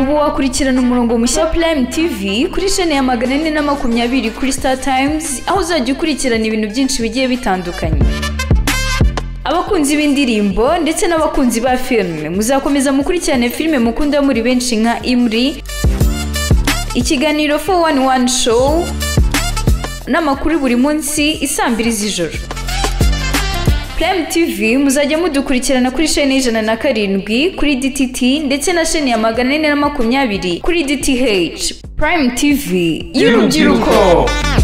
ubu wakurikirana umurongo mushya Prime TV kuri shene ya magana ane na makumyabiri kuri Star Times aho uzajya ukurikirana ibintu byinshi bigiye bitandukanye abakunzi b'indirimbo ndetse n'abakunzi ba filime muzakomeza mukurikirane filime mukunda muri benshi nka Imri ikiganiro 411 show n'amakuru buri munsi isambiri z'ijoro Prime TV muzajya mudukurikirana kuri sheni y'ijana na karindwi kuri DTT ndetse na sheni ya magana ane na makumyabiri kuri DTH Prime TV y'urubyiruko